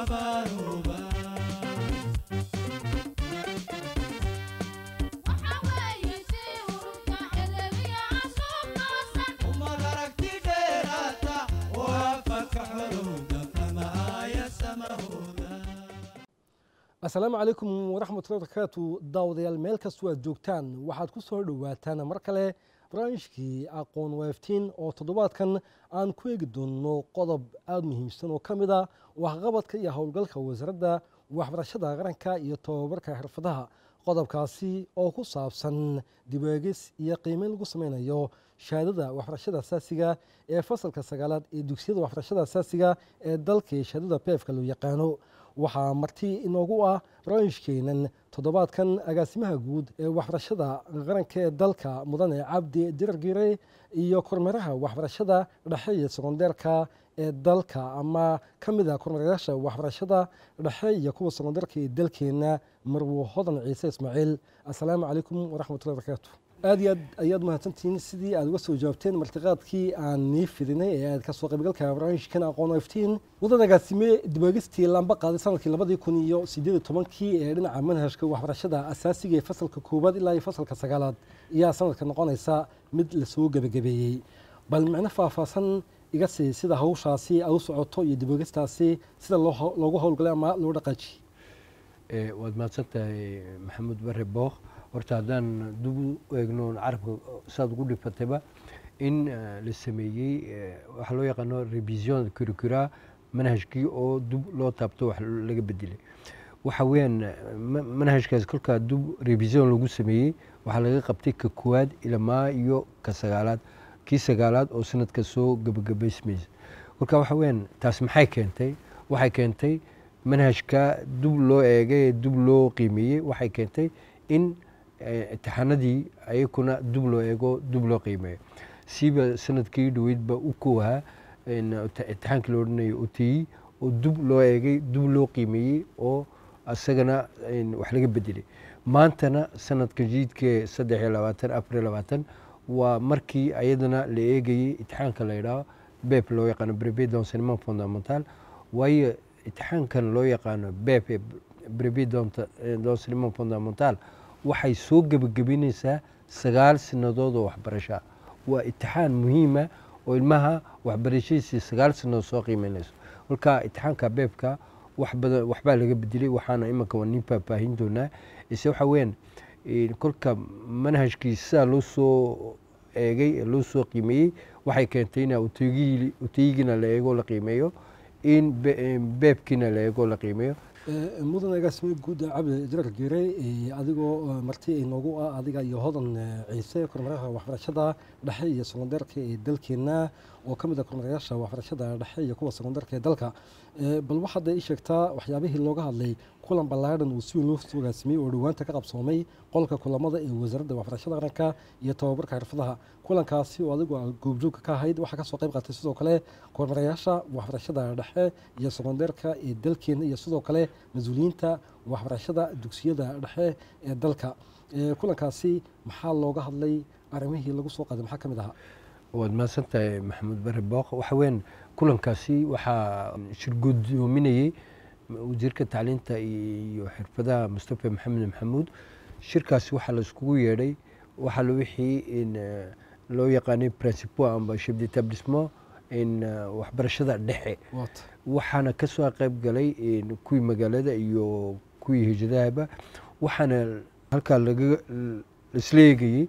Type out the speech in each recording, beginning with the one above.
abaaruba umad aragti dheeraata oo afaka xorowda kama aaya samahooda asalaamu calaykum waraxmatullahi barakaatu daawadayaal meel kastoo aad joogtaan waxaad ku soo dhowaataan mar kale barnaamijkii aqoon waaftiin oo toddobaadkan aan ku eegi doonno qodob aada muhiimsan oo ka mid a waxqabadka iyo howlgalka wasaaradda waxbarashada qaranka iyo tobabarka xirfadaha qodobkaasi oo ku saabsan dibeegis iyo qiimeyn lagu sameynayo shahaadada waxbarashada asaasiga ee fasalka sagaalaad ee dugsiyada waxbarashada asaasiga ee dalka ee shahaadada beefka loo yaqaano waxaa marti inoogu ah barnaamijkeenan toddobaadkan agaasimaha guud ee waxbarashada qaranka ee dalka mudane cabdi dirargire iyo kormeeraha waxbarashada dhexe iyo sekondeerka ee dalka ama ka mid a kormeerayaasha waxbarashada dhexe iyo kuwa sekondeerka ee dalkeena marwo hodan ciise ismaaciil assalaamu calaykum waraxmatullahi barakaatu aad iyo aad ayaad mahadsantihiin sidii aad uga soo jawaabteen martiqaadkii aan nii fidinay ee aad kasoo qaybgalka barnaamijkan aqoon iftiin wadan agaasime dibaagistii laamba qaaday sanadkii labadii kun iyo sideed iyo tobankii ee dhinaca manhajka waxbarashada asaasiga ee fasalka koowaad ilaa iyo fasalka sagaalaad ayaa sanadka noqonaysa mid lasoo gebagabeeyey bal micno faahfaahsan iga sii sida hawshaasi aad u socoto iyo dibaagistaasi sida loogu howlgalay ama loo dhaqaajiye waad mahadsan tahay maxamuud bare bookh horta haddaan dib u eegno carabka saad ugu dhifatayba in la sameeyey waxaa loo yaqaano revision curricula manhajkii oo dib loo taabto wax laga bedelay waxa weeyaan manhajkaas kolkaa dib revision lagu sameeyey waxaa laga qabtay ka koowaad ilamaa iyo ka sagaalaad kii sagaalaad oo sanadka soo gabagabaysmaysa kolka waxa weeyaan taas maxay keentay waxay keentay manhajka dib loo eegay ee dib loo qiimeeyey waxay keentay in imtixaanadii ayakuna dib loo eego dib loo qiimeeyo siiba sanadkii dhoweydba u koohaa imtixaankii loo odhanayo oteyi oo dib loo eegay dib loo qiimeeyey oo isagana wax laga bedelay maantana sanadka jiidkee saddex iyo labaatan afar iyo labaatan waa markii ayadana la eegayey imtixaanka la yidhaaho bep loo yaqaano brevet d'enseignement fondamental waayo imtixaankan loo yaqaano bep ee brevet d'enseignement fondamental waxay soo gebagabinaysaa sagaal sanadood oo waxbarashaa waa itixaan muhiima oo ilmaha waxbarashadiisii sagaal sanadood soo qiimeynayso kolka itixaanka beebka wax badan waxbaa laga bedelay waxaana imanka waa nin faahfaahin doonaa ise waxa weeyaan kolka manhajkii sidaa loo soo eegay ee loo soo qiimeeyey waxay keentay in uteyigina la eego la qiimeeyo in beebkiina la eego la qiimeeyo mudan agaasime guud cabdi dirar gere adigoo marti inoogu ah adiga iyo hodan ciise kormeeraha waxbarashada dhexe iyo sekondeerka ee dalkeena oo ka mid a kormeerayaasha waxbarashada dhexe iyo kuwa sekondeerka ee dalka bal waxaad ii sheegtaa waxyaabihii looga hadlay kulan ballaadhan uu si weyn loo soo agaasimiyey oo dhowaanta ka qabsoomay qolka kulamada ee wasaaradda waxbarashada qaranka iyo tobabarka xirfadaha kulankaasi oo adigu goobjoogka ka ahayd waxaa kasoo qayb qaatay sidoo kale kormeerayaasha waxbarashada dhexe iyo sekondeerka ee dalkeena iyo sidoo kale mas-uuliyiinta waxbarashada dugsiyada dhexe ee dalka kulankaasi maxaa looga hadlay arrimihii lagu soo qaaday maxaa ka mid ahaa waad mahadsan tahay maxamuud bare booq waxa weyan kulankaasi waxaa shirgudoominayey wasiirka tacliinta iyo xirfadaha mustafa maxamed maxamuud shirkaasi waxaa laiskugu yeedhay waxaa wixii loo yaqaanay principo amba chef d'établissement waxbarashada dhexe waxaana kasoo qayb galay kuwii magaalada iyo kuwii hijadahaba waxaana halkaa laisla eegayey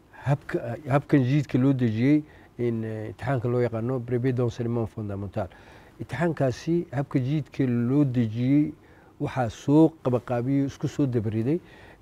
habkan jiidka loo dejiyey imtixaanka loo yaqaano brevet d'enseignement fondamental imtixaankaasi habka jiidka loo dejiyey waxaa soo qabaqaabiyey isku soo dabariday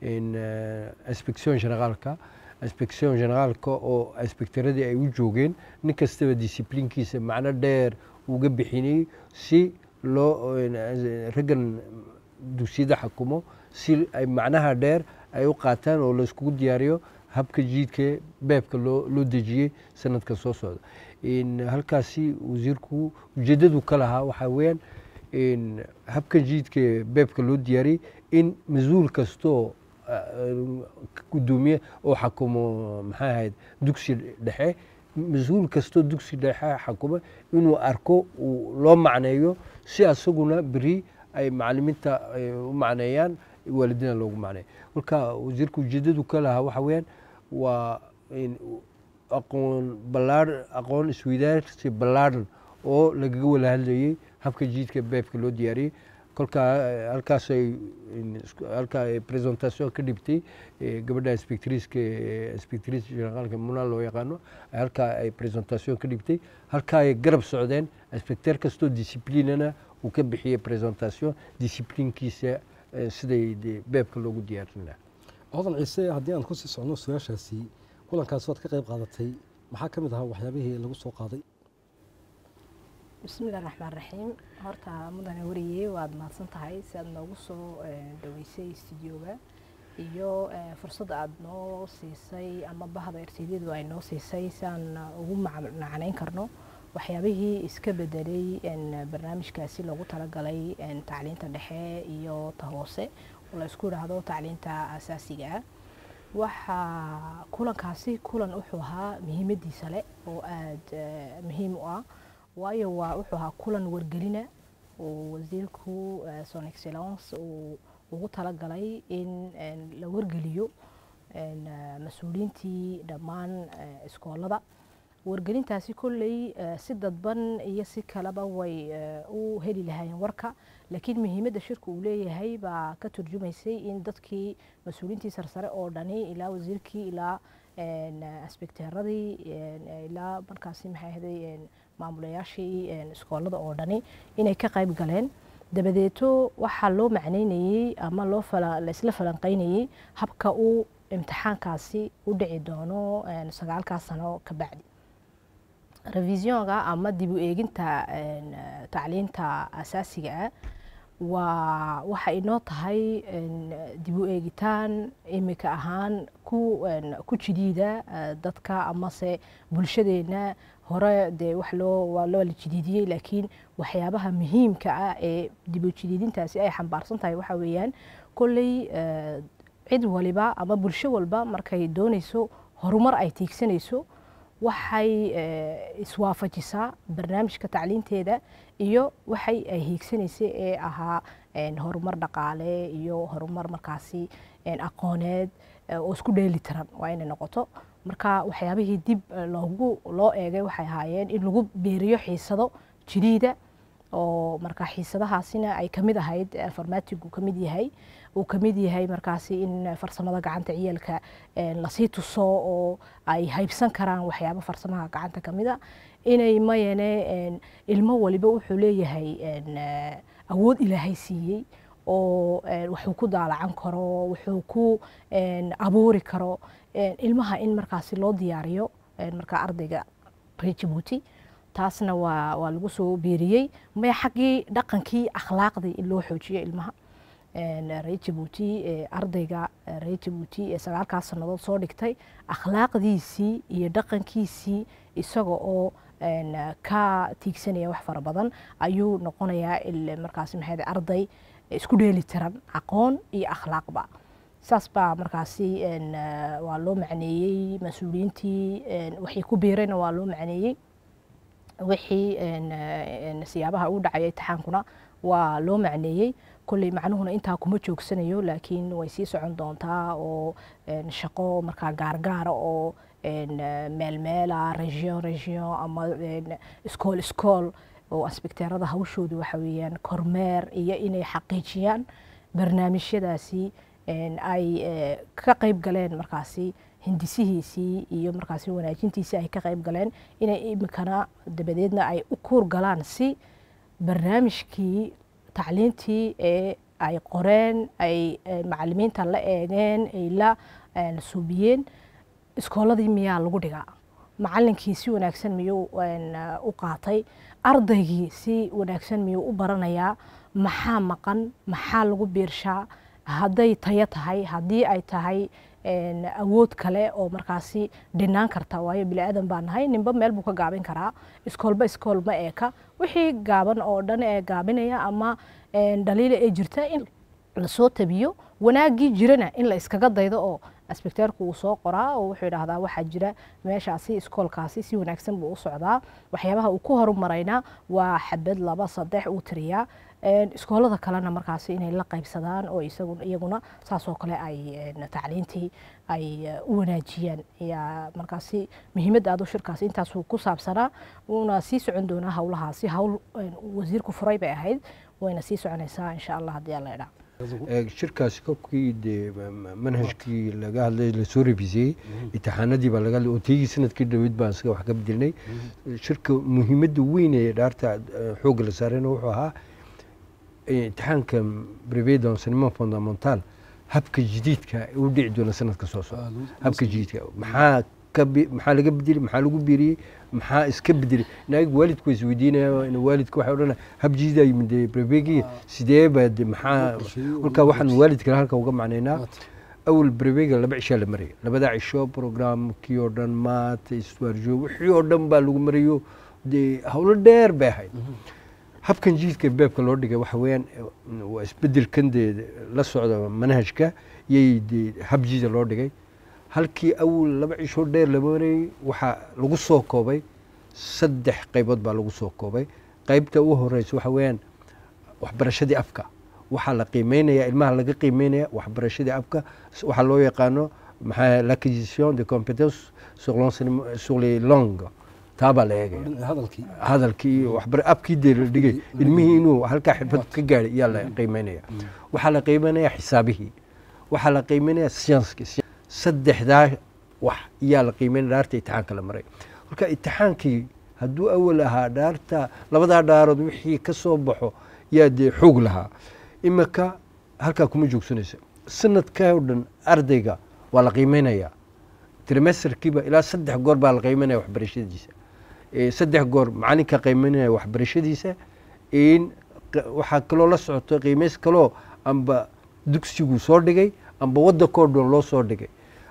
inspection generaalka inspection generaalka oo inspectoradii ay u joogeen nin kastaba disciplinkiisa macno dheer uga bixinayey si loo raggan dugsiyada xakumo si ay macnaha dheer ay u qaataan oo layskugu diyaariyo habka jiidka beebka loo dejiyey sanadka soo socda halkaasi wasiirku ujeedadu ka lahaa waxaa weyaan habka jiidka beebka loo diyaariyey in mas-uul kastoo gudoomiye oo xakumo maxay ahayd dugsi dhexe mas-uul kastoo dugsi dhexe xakuma inuu arko uu loo macneeyo si asaguna beri ay macalimiinta ay u macneeyaan waalidiina loogu macneeya marka wasiirka ujeedadu ka lahaa waxa weeyaan waa in aqoon ballaar aqoon isweydaarsi ballaadhan oo lagaga wada hadlayey habka jiidka beebka loo diyaariyey kolkaa eh, halkaasay in isku- halkaa ay presentation ka dhibtay eh, gabadha inspectriska inspectrice generaalka muna loo yaqaano halkaa ay presentation ka dhibtay halkaa ay garab socdeen inspecteur kastoo disciplinana uu ka bixiyey presentation disciplinkiisa eh, siday dee beebka loogu diyaarin lahaa hodan ciise haddii aan kusii socno su-aashaasi kulankaas waad ka qayb qaadatay maxaa ka mid ahaa waxyaabihii lagu soo qaaday bismillahi raxmaan raxiim horta mudane wariyey waad mahadsan tahay si aad noogu soo eh, dhaweysay studioga iyo eh, fursadda aad noo siisay ama bahda ertiyadu ay noo siisay si aan ugu mac- macnayn karno waxyaabihii iska bedelay en, barnaamijkaasi loogu talagalay en, tacliinta dhexe iyo ta hoose oo la isku idhaahdo tacliinta asaasiga ah waxaa kulankaasi kulan wuxuu ahaa muhiimadiisa leh oo aada eh, muhiim u ah waayo waa wuxuu ahaa kulan wargelina oo wasiirku eh, son excellence uu ugu talagalay in en, la wargeliyo en, eh, mas-uuliyiintii dhammaan eh, iskoolada wargelintaasi kolley eh, si dadban iyo si kaleba way eh, u heli lahaayeen warka laakiin muhiimadda shirka uu leeyahay baa ka turjumaysay in dadkii mas-uuliyiintii sarsare oo dhani ilaa wasiirkii ilaa en, eh, asbekteeradii en, eh, ilaa markaasi maxay ahday en, maamulayaashii en, iskoolada oo dhani inay ka qayb galeen dabadeeto waxaa loo macneynayey ama loo fala laisla falanqeynayey habka uu imtixaankaasi u dhici doono en, sagaalkaas sano ka bacdi revisionka ama dib u eeginta en, eh, tacliinta asaasiga ah waa waxa inoo tahay en, dib u eegitaan imika ahaan ku en, ku jidiida eh, dadka amase bulshadeena hore dee wax loo waa loo la jidiidiyey laakiin waxyaabaha muhiimka ah ee dib u jidiidintaasi ay xambaarsan tahay waxa weeyaan kolley eh, cid waliba ama bulsho walba markay doonayso horumar ay tiigsanayso waxay eh, iswaafajisaa barnaamijka tacliinteeda iyo waxay ay hiigsanaysay ee ahaa en, horumar dhaqaale iyo horumar markaasi en, aqooneed eh, oo isku dheeli tiran waa inay noqoto marka waxyaabihii dib eh, loogu loo eegay waxay ahaayeen in lagu beeriyo xiisado jadiida oo marka xiisadahaasina ay kamid ahayd eh, farmaatigu kamid yahay uu kamid yahay markaasi in farsamada gacanta ciyaalka eh, lasii tuso oo ay haybsan karaan waxyaabo farsamaha gacanta kamid a inay mayane en, ilmo waliba wuxuu leeyahay en, eh, awood ilaahay siiyey oo en, wuxuu ku daalacan karo wuxuu ku en, abuuri karo en, ilmaha in markaasi loo diyaariyo en, marka ardayga reer jabuuti taasna waa waa lagu soo beeriyey maya xaggii dhaqankii akhlaaqdii in loo xoojiyo ilmaha en, reer jabuuti ee ardayga eh, reer jabuuti ee sagaalkaas sannadood soo dhigtay akhlaaqdiisii iyo dhaqankiisii isaga oo en, ka tiigsanaya wax fara badan ayuu noqonayaa il- markaasi maxay ahayd arday isku dheeli tiran aqoon iyo akhlaaqba saas baa markaasi en, eh, waa loo macneeyey mas-uuliyiintii en, waxay ku biirayna waa loo macneeyey wixii en, eh, en, siyaabaha u dhacaya imtixaankuna waa loo macneeyey kolley macnuhuna intaa kuma joogsanayo laakiin way sii socon doontaa oo en, shaqo markaa gaargaara oo en, eh, meelmeela region region ama en, iskool iskool oo asbekteerada hawshoodu waxa weeyaan kormeer iyo inay xaqiijiyaan barnaamijyadaasi en, ay eh, ka qayb galeen markaasi hindisihiisii iyo markaasi wanaajintiisii ay ka qayb galeen inay imikana dabadeedna ay u kuur galaan si barnaamijkii tacliintii ee ay qoreen ay eh, macalimiinta la eegeen ay la en, suubiyeen iskooladii miyaa lagu dhigaa macalinkii si wanaagsan miyuu en, uh, u qaatay ardaygii si wanaagsan miyuu u baranayaa maxaa maqan maxaa lagu biirshaa hadday tayo tahay haddii ay tahay en, awood kale oo markaasi dhinaan karta waayo bini aadan baa nahay ninba meel buu ka gaabin karaa iskoolba iskool ma eeka wixii gaaban oo dhan ee gaabinaya ama en, dhaliila ee jirta in lasoo tabiyo wanaaggii jirana in la iskaga daydo oo asbekteerku uu soo qoraa oo wuxuu idhaahdaa waxaa jira meeshaasi iskoolkaasi si wanaagsan buu u socdaa waxyaabaha uu ku horumarayna waa xabad laba saddex uu tiriyaa Een, iskoolada kalena markaasi inay la qaybsadaan oo isagu iyaguna saasoo kale ay een, tacliintii ay eh, u wanaajiyaan ayaa markaasi muhiimadda aadu shirkaasi intaasuu ku saabsanaa wuuna sii socon doonaa howlahaasi hawl een, wasiirku furay bay ahayd wayna sii soconaysaa insha allah haddii alla idhaa Ee, shirkaasi kolkii dee ma- ma- manhajkii laga hadlay lasoo revisiyey imtixaanadii baa laga hadlay oo teygii sanadkii dhawid baan isaga wax ka bedelnay shirka muhiimadda weyn ee dhaarta eh, xoogga la saarayna wuxuu ahaa eh, imtixaanka brevet d'enseignement fondamental habka jadiidka u dhici doona sanadka soo socda habka jadiidka maxaa ka bi- maxaa laga bedeli maxaa lagu biiriyey maxaa iska bedelay naag waalidku way isweydiinaya in waalidka waxay odhanaya hab jadiida yimid brevegi sidee baa de maxaa kolkaa waxaan waalidkana halka uga macnaynaa awal brevega laba cishaa la maraya labada cisho programkii oo dhan maata iswaarjo wixii oo dhan baa lagu marayo dee howlo dheer bay ahayd habkan jiidka beebka loo dhigay waxa weeyaan eh, waa isbedelkan dee la socda manhajka yay dee hab jiida loo dhigay halkii awal laba cisho dheer la marayay waxaa lagu soo koobay saddex qaybood baa lagu soo koobay qaybta u horeysa waxa weeyaan waxbarashadii afka waxaa la qiimeynaya ilmaha laga qiimeynaya waxbarashadii afka s- waxaa loo yaqaano maxaa l'acquisition de compétences sur l'enseignement- sur les langues taa baa la eegaya hadalkii hadalkii iyo waxbar abkii dee la dhigay ilmihii inuu halkaa xirfad ka gaadhay ayaa la qiimeynaya waxaa la qiimeynaya xisaabihii waxaa la qiimeynaya siyanskii saddexdaa wax ayaa la qiimeynaya dhaarta imtixaanka la maray marka imtixaankii hadduu awal ahaa dhaarta labadaa dhaarood wixii ka soo baxo yaa dee xoog lahaa imika halkaa kuma joogsanaysa sanadkaa oo dhan ardayga waa la qiimeynaya trimesterkiiba ilaa saddex goor baa la qiimeynaya waxbarashadiisa Eh, saddex goor macalinka qiimeynaya waxbarashadiisa in q- waxaa kaloo la socoto qiimeys kaloo amba dugsigu soo dhigay amba wadankoo dhan loo soo dhigay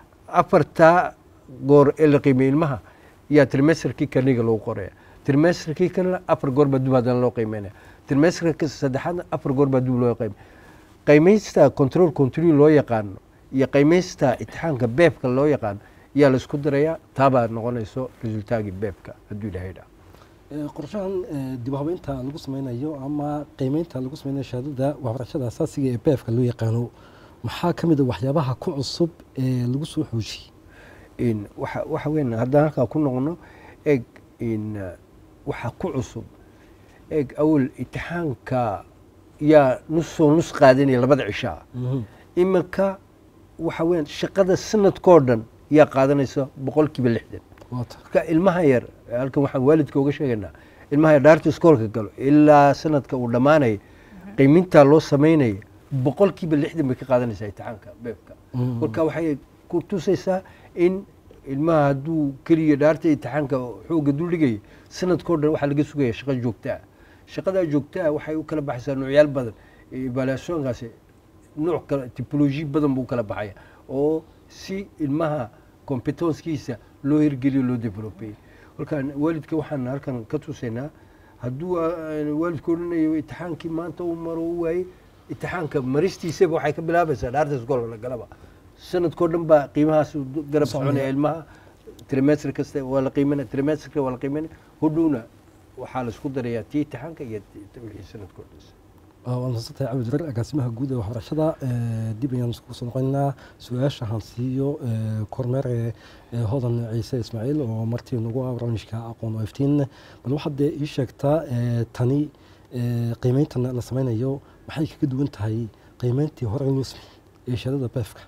afartaa goor ee la qiimeyey ilmaha yaa trimesterkii kaniga lagu qoraya trimesterkii kanina afar goor baa dub haddana loo qiimeynaya trimesterka saddexaadna afar goor baa dub loo qiimey qiimeysta control continue loo yaqaano iyo qiimeysta imtixaanka beebka loo yaqaano yaa la isku darayaa taabaa noqonayso resultaagii beebka hadduu ilaahay dhaa qorshahan eh, dib u habeynta lagu sameynayo ama qiimeynta lagu sameynayo shahaadada waxbarashada asaasiga ee beefka loo yaqaano maxaa ka mid a waxyaabaha ku cusub ee lagu soo xoojiyey in waxa waxa weyn haddaan halkaa ku noqono eg in uh, waxa ku cusub eg awal imtixaanka yaa nusoo nus qaadanaya labada cishaa iminka waxa weyan shaqada sanadkoo dhan yaa qaadanaysa boqolkiiba lixdan waata marka ilmaha yar halkan waxaan waalidka uga sheegaynaa ilmaha yar dhaarta iskoolka galo ilaa sanadka uu dhammaanaya qiimintaa loo samaynaya boqolkiiba lixdan bay ka qaadanaysaa imtixaanka beebka marka waxay ku tusaysaa in ilmaha hadduu keliya dhaarta imtixaanka xoogga duldhigaya sanadkoo dhan waxaa laga sugaya shaqo joogta ah shaqadaa joogta ah waxay u kala baxaysaa noocyaal badan evaluationkaasi nooc kale tipology badan buu kala baxaya oo si ilmaha competencekiisa loo hirgeliyo loo developeyey marka waalidka waxaan halkan ka tusaynaa hadduu ah, waalidku odhanayo imtixaankii maanta uu maro u waayey imtixaanka maristiisaba waxay ka bilaabaysaa dhaarta iskoolka la galaba sanadkoo dhan baa qiimahaas u garab soconaya ilmaha trimester kasta waa la qiimanaya trimesterka waa la qiimanaya hodhowna waxaa la isku darayaa tii imtixaanka iyo tii- wixii sanadkoo dhan waa mahadsantahay cabdi jarar agaasimaha guud ee waxbarashada eh, dib ayaan iskugu soo noqonaynaa su-aasha hansiiyo eh, kormeere eh, hodan ciise ismaaciil oo martii nagu ah barnaamijka aqoon oo iftiin bal waxaad dee ii sheegtaa eh, tani eh, qiimeyntan la sameynayo maxay kaga duwan tahay qiimeyntii hore loo sameeyey ee shahaadada beefka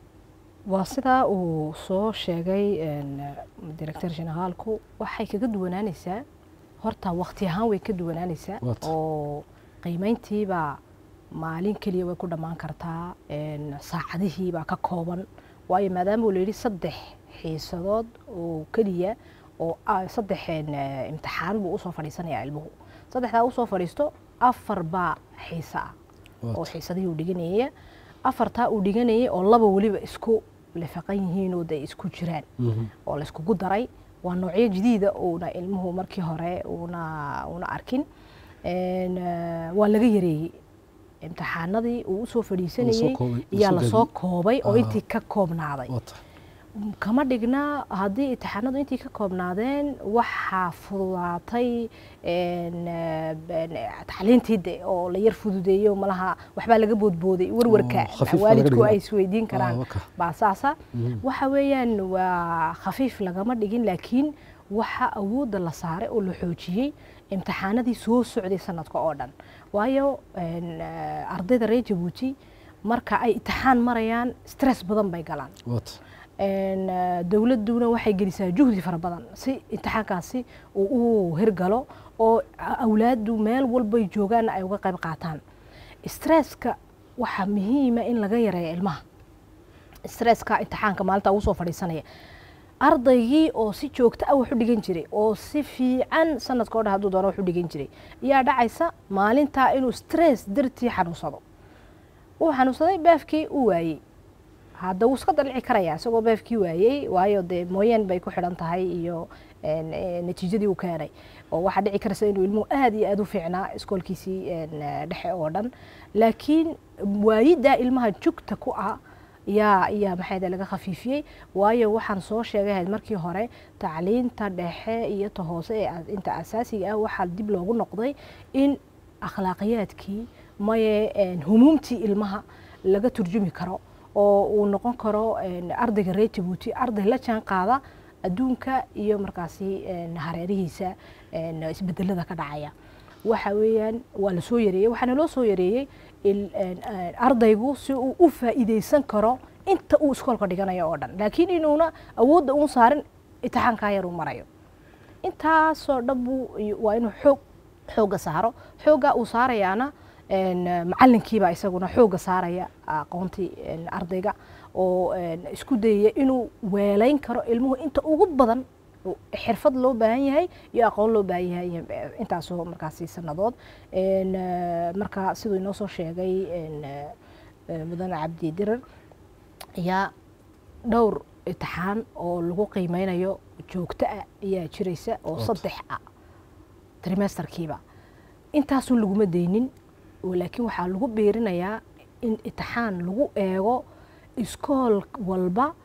waa sidaa uu soo sheegay een, director generaalku waxay kaga duwanaanaysaa horta waqti ahaan way ka duwanaanaysaa Waata. oo qiimeyntiibaa maalin keliya way ku dhammaan kartaa een, saacadihiibaa ka kooban waayo maadaama uu layidhi saddex xiisadood oo keliya oo ah, saddex een, eh, imtixaan buu usoo fadhiisanayaa ilmuhu saddexdaa usoo fadhiisto afar baa xiise ah oo Waata. xiisadihii uu dhiganaya afartaa uu dhiganayay oo laba weliba isku lifaqan yihiin oo de isku jiraan Mhm. oo la iskugu daray waa noocyo jadiida uuna ilmuhu markii hore uuna uuna arkin Een, eh, waa laga yareeyey imtixaanadii uu usoo fadhiisanayey koobay, iyaa lasoo lasoo gaabiyey. koobay oo Ah. intii ka koobnaaday waata kama dhigna haddii imtixaanadu intii ka koobnaadeen waxaa fududaatay een, eh, een, tacliintii de oo la yar fududeeyo malaha waxbaa laga boodbooday warwarka Oo, khafiif baa laga waalidku dhigay. ay isweydiin karaan Ah, waka. baa saasa Mhm. waxa weeyaan waa khafiif lagama dhigin laakiin waxa awoodda la saaray oo la xoojiyey imtixaanadii soo socday sanadka oo dhan waayo een, eh, ardayda reer jabuuti marka ay imtixaan marayaan stress badan bay galaan Wat. een, eh, dowladduna waxay gelisaa juhdi fara badan si imtixaankaasi uu u hirgalo oo a- awlaaddu meel walbay joogaan ay uga qayb qaataan stresska waxaa muhiima in laga yareeyo ilmaha stresska imtixaanka maalinta ugu soo fadhiisanaya ardaygii oo si joogto ah wax u dhigan jiray oo si fiican sanadka oo dhan hadduu doono wax u dhigan jiray ayaa dhacaysa maalintaa inuu stress dartii xanuunsado uu xanuunsaday baafkii uu waayey hadda wuu iska dalici karaya isagoo baafkii waayey waayo dee mooyaan bay ku xidhan tahay iyo een, eh, natiijadii uu keenay oo waxaa dhici karaysa inuu ilmuhu aad iyo aad u fiicnaa iskoolkiisii een, eh, dhexe oo dhan laakiin waayiddaa ilmaha jugta ku ah yaa yaa maxayda laga khafiifiyey waayo waxaan soo sheegahayd markii hore tacliinta dhexe iyo ta hoose ee a- inta asaasiga ah waxaa dib loogu noqday in akhlaaqiyaadkii maye een, humuumtii ilmaha laga turjumi karo oo uu noqon karo een, ardayga reer jabuuti arday la jaan qaada adduunka iyo markaasi een, hareerihiisa een, isbedelada ka dhacaya waxa weeyaan waa la soo yareeyey waxaana loo soo yareeyey il- een, een, ardaygu si uu u faa'iideysan karo inta uu iskoolka dhiganayo oo dhan laakiin inuuna awoodda uun saarin imtixaankaa yar uu marayo intaasoo dhan buu waa inuu xoog xoogga saaro xoogga uu saarayaana een, macalinkiibaa isaguna xoogga saaraya aqoontii een, ardayga oo een, isku dayaya inuu weelayn karo ilmuhu inta ugu badan oo xirfad loo baahan yahay iyo aqoon loo baahan yahay eh, intaasoo markaasi sanadood Een, eh, marka siduu inoo soo sheegay een, eh, eh, mudane cabdi dirar ayaa dhowr imtixaan oo lagu qiimeynayo joogto ah ayaa jiraysa oo Ood. saddex ah trimesterkiiba intaasun laguma deynin oo laakiin waxaa lagu beerinayaa in imtixaan lagu eego iskool walba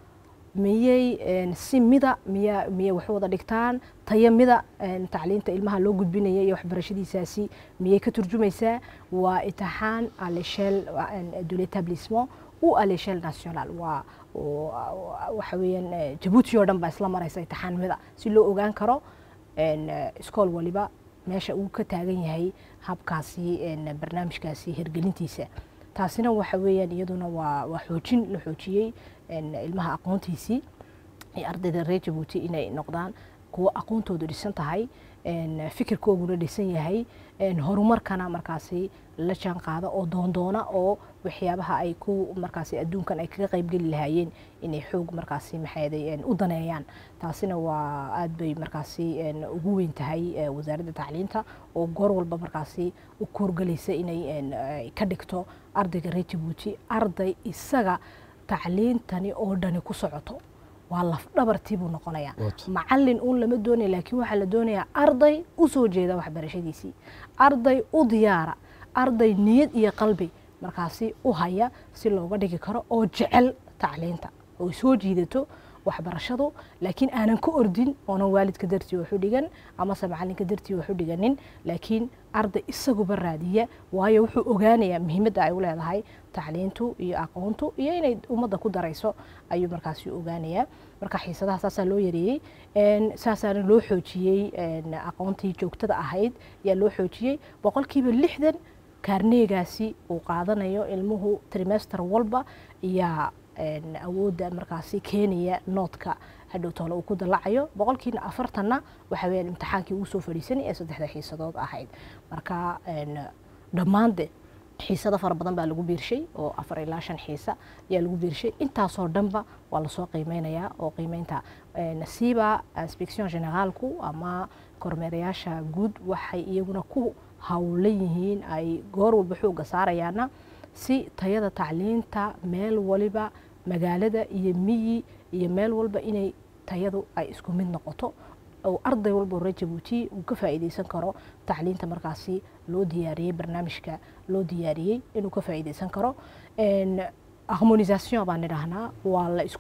miyay een, si mida miya miyay wax wada dhigtaan tayo mida een, tacliinta ilmaha loo gudbinaya iyo waxbarashadiisaasi miyay ka turjumaysaa waa imtixaan à l'échelle een, de l'établissement ou à l'échelle nationale waa oo- waxa weeyaan eh, jabuuti oo dhan baa isla maraysa imtixaan mida si loo ogaan karo een, eh, iskool waliba meesha uu ka taagan yahay habkaasi een, barnaamijkaasi hirgelintiisa taasina waxa weeyaan iyaduna waa waa xoojin la xoojiyey een, ilmaha aqoontiisii iyo ardayda reer jabuuti inay noqdaan kuwo aqoontoodu dhisan tahay een, fikirkooguna dhisan yahay een, horumarkana markaasi la jaan qaada oo doondoona oo waxyaabaha ay ku markaasi adduunkan ay kaga qaybgeli lahaayeen inay xoog markaasi maxayday een, u daneeyaan taasina waa aad bay markaasi een, ugu weyn tahay eh, wasaaradda tacliinta oo goor walba markaasi u koorgelaysa inay een, ay ka dhigto ardayga reer jabuuti arday isaga tacliintani oo dhani ku socoto waa laf dhabartii buu noqonayaa Wato. macalin uun lama doonaya laakiin waxaa la doonayaa arday u soo jeeda waxbarashadiisii arday u diyaara arday niyad iyo qalbi markaasi u haya si looga dhigi karo oo jecel tacliinta oo soo jiidato waxbarashadu laakiin aanan ka ordin oonan waalidka dartii wax u dhigan amase macalinka dartii wax u dhiganin laakiin arday isaguba raadiya waayo wuxuu ogaanayaa muhiimadda ay u leedahay tacliintu iyo aqoontu iyo inay ummadda ku darayso ayuu markaasi ogaanayaa marka xiisadaha saasaa loo yareeyey een, saasaana loo xoojiyey een, aqoontii joogtada ahayd ayaa loo xoojiyey boqolkiiba lixdan kaarneegaasi uu qaadanayo ilmuhu trimester walba ayaa een, awoodda markaasi keenaya noodka hadhow toole uu ku dalacayo boqolkiina afartanna waxa weyaan imtixaankii uu soo fadhiisanay ee saddexda xiisadood ahayd marka een, dhammaande xiisado fara badan baa lagu biirshay oo afar ilaa shan xiisa ayaa lagu biirshay intaasoo dhanba waa lasoo qiimeynayaa oo qiimeynta een, siiba inspection generaalku ama kormeerayaasha guud waxay iyaguna ku howlan yihiin ay goor walba xooga saarayaana si tayada tacliinta meel waliba magaalada iyo miyi iyo meel walba inay tayadu ay isku mid noqoto oo arday walba oo reer jabuuti uu ka faa'iideysan karo tacliinta markaasi loo diyaariyey barnaamijka loo diyaariyey inuu ka faa'iideysan karo Een, harmonisation baan idhahnaa waa la isku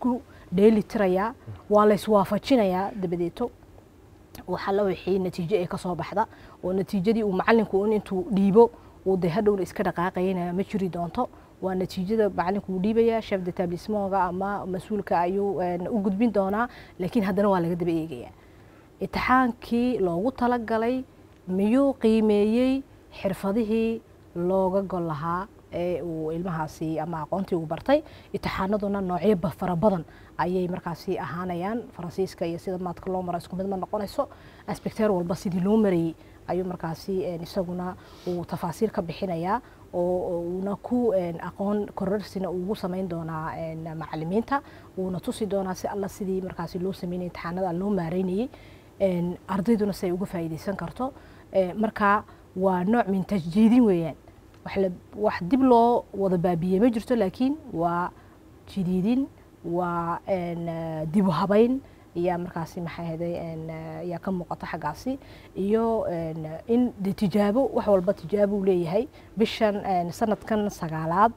dheeli tirayaa waa la iswaafajinayaa dabadeeto waxaa la wixii natiijo ay kasoo baxda oo natiijadii uu macalinku un intuu dhiibo uu de hadhowna iska dhaqaaqayana ma jiri doonto waa natiijada macalinku uu dhiibaya chef d'établissement-ga ama mas-uulka ayuu een, u gudbin doonaa laakiin haddana waa laga daba eegayaa itixaankii loogu talagalay miyuu qiimeeyey xirfadihii looga gol lahaa ee uu ilmahaasi ama aqoontii uu bartay itixaanaduna noocyo ba- fara badan ayay markaasi ahaanayaan faransiiska iyo sida maadka loo maro isku mid ma noqonayso aspecteer walba sidii loo marayey ayuu markaasi een, isaguna uu tafaasiil ka bixinayaa oo oo uuna ku een, aqoon kororsina ugu samayn doonaa een, macalimiinta uuna tusi doonaa si alla sidii markaasi loo sameynay imtixaanada loo maareynayey een, ardayduna si ay uga faa'iidaysan karto Ee, marka waa nooc min tajdiidin weeyaan wax la- wax dib loo wada baabiyey ma jirto laakiin waa jidiidin waa een, eh, dib u habayn ayaa markaasi maxay ahaday een, eh, ayaa ka muuqata xaggaasi iyo een, in de tijaabo wax walba tijaabo uu leeyahay bishan een, sanadkan sagaalaad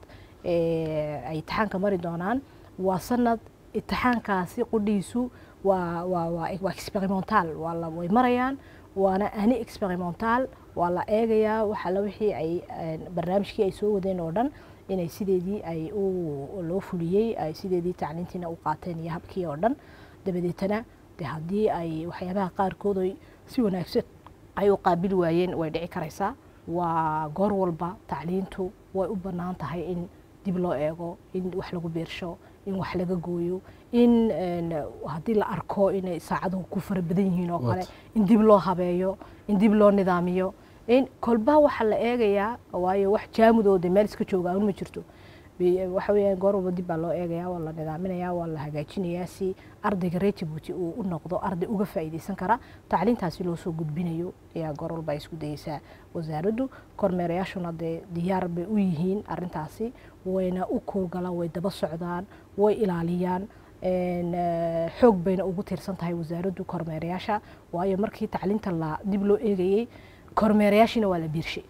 ee ay itixaanka mari doonaan waa sanad itixaankaasi qudhiisu waa waa waa waa experimental waa la way marayaan waana ani experimental waa la eegayaa waxa la wixii ay een, barnaamijkii ay soo wadeen oo dhan inay sideedii ay u loo fuliyey ay sideedii tacliintiina u qaateen iyo habkii oo dhan dabadeetana de haddii ay waxyaabaha qaarkood ay si wanaagsan ay u qaabili waayeen way dhici karaysaa waa goor walba tacliintu way u bannaan tahay in dib loo eego in wax lagu beersho in wax laga gooyo in een, haddii la arko inay saacaduhu ku fara badan yihiin oo kale in dib loo habeeyo in dib loo nidaamiyo in kolba waxaa la eegayaa waayo wax jaamudooda meel iska jooga aan ma jirto Bi- waxa weeyaan goor walba dib baa loo eegayaa waa la nidaaminayaa waa la hagaajinayaa si ardayga reer Djibouti uu u noqdo arday uga faa'iidaysan kara tacliintaasi loo soo gudbinayo ayaa goor walba ay isku dayeysaa wasaaraddu kormeerayaashuna dee diyaar bay u yihiin arrintaasi wayna u kuurgalaan way daba socdaan way ilaaliyaan een, eh, xoog bayna ugu tiirsan tahay wasaaraddu kormeerayaasha waayo markii tacliinta la dib loo eegayey kormeerayaashiina waa la biirshay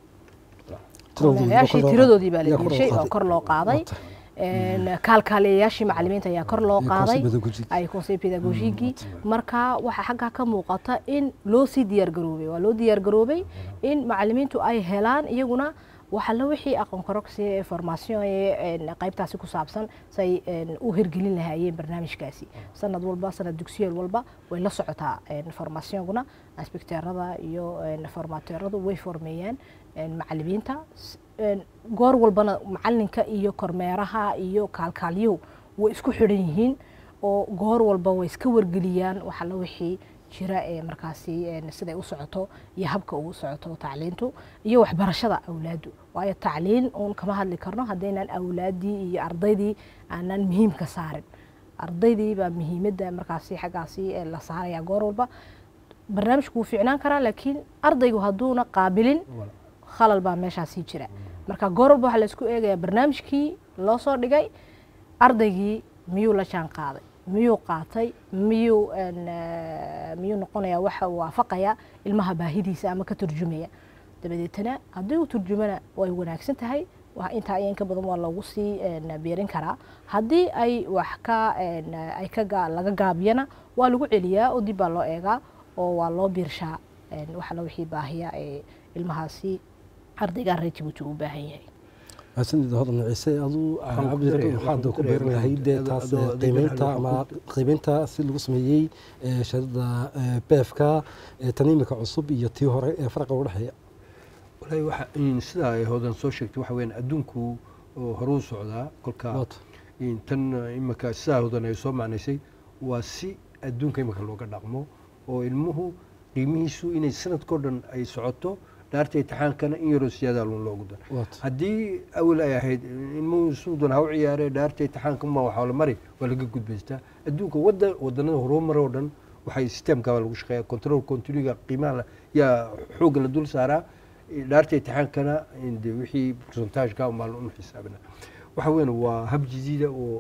kormeerayaashii tiradoodii baa la biirshay oo kor loo qaaday Een, kaalkaaliyayaashii macalimiinta ayaa kor loo qaaday ay conseil pédagogique marka waxaa xaggaa ka muuqata in loo sii diyaar garoobay waa loo diyaar garoobay in macalimiintu ay helaan iyaguna waxa la wixii aqoon kororsi ee formation ee een, qaybtaasi ku saabsan say een, u hirgelin lahaayeen barnaamijkaasi sanad walba sanad dugsiyeel walba way la socotaa een, formationguna inspecteerada iyo een, formateeradu way formeeyaan een, macalimiinta S- een, goor walbana macalinka iyo kormeeraha iyo kaalkaalyuhu way isku xidhan yihiin oo goor walba way iska wargeliyaan waxa la wixii jira ee markaasi een, siday u socoto iyo habka ugu socoto tacliintu iyo waxbarashada awlaadu waayo tacliin uun kama hadli karno haddaynan awlaaddii iyo ardaydii aanan muhiimka saarin ardaydii baa muhiimadda markaasi xaggaasi ee la saaraya goor walba barnaamijku wuu fiicnaan karaa laakiin ardaygu hadduuna qaabilin khalal baa meeshaasii jira marka goor walba waxaa la isku eegayaa barnaamijkii loo soo dhigay ardaygii miyuu la jaan qaaday miyuu qaatay miyuu een, eh, miyuu noqonaya waxa uu waafaqaya ilmaha baahidiisa ama ka turjumaya dabadeetana haddii uu turjumana way wanaagsan tahay waa intaa iyo in ka badan waa loogu sii een, biirin karaa haddii ay wax ka een, ay ka gaa- laga gaabiyana waa lagu celiyaa oo dib baa loo eegaa oo waa loo biirshaa een, waxa la wixii baahiya ee ilmahaasi ardaygaa reer Djibouti u baahan yahay mahadsanid hodan ciise aduu Waxaan ku cabdi daray- waxaad waxaan ku ku beeran daray- lahayd dee adoo- taas adoo- adoo qiimeynta waxaan ama ku- qiimeynta si lagu sameeyey ee shahadada beefka tan imika cusub iyo tii hore ee farqa u dhexeeya walahi waxa in sidaa ay hoodan soo sheegtay waxa weeyaan adduunku oo horuu socdaa kolka Waata. in tan eh, imika sidaa hoodan ay soo macnaysay waa si adduunka imika looga dhaqmo oo ilmuhu qiimihiisu inay sanadkao dhan ay socoto dhaarta imtixaankana in yaroo siyaada lun loogu daro Waata. haddii awal ay ahayd ilmuhu suudan ha u ciyaare dhaarta imtixaanka ma waxaa la mari waa laga gudbaystaa adduunka wada wadanada horumar oo dhan waxay systemka lagu shaqeeya control continuiga qiimaha la- yaa xoogga la dul saaraa dhaarta imtixaankana de wixii percentageka umbaa la xisaabina waxa weyn waa hab jadiida oo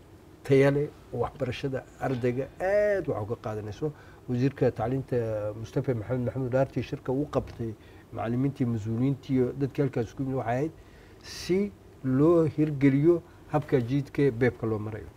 tayale oo waxbarashada ardayga aad wax uga qaadanayso wasiirka tacliinta mustafa maxamed maxamuud dhaartii shirka uu qabtay macalimiintii mas-uuliyiintii iyo dadkii halkaas isku yimid waxay ahayd si loo hirgeliyo habka jiidka beebka loo marayo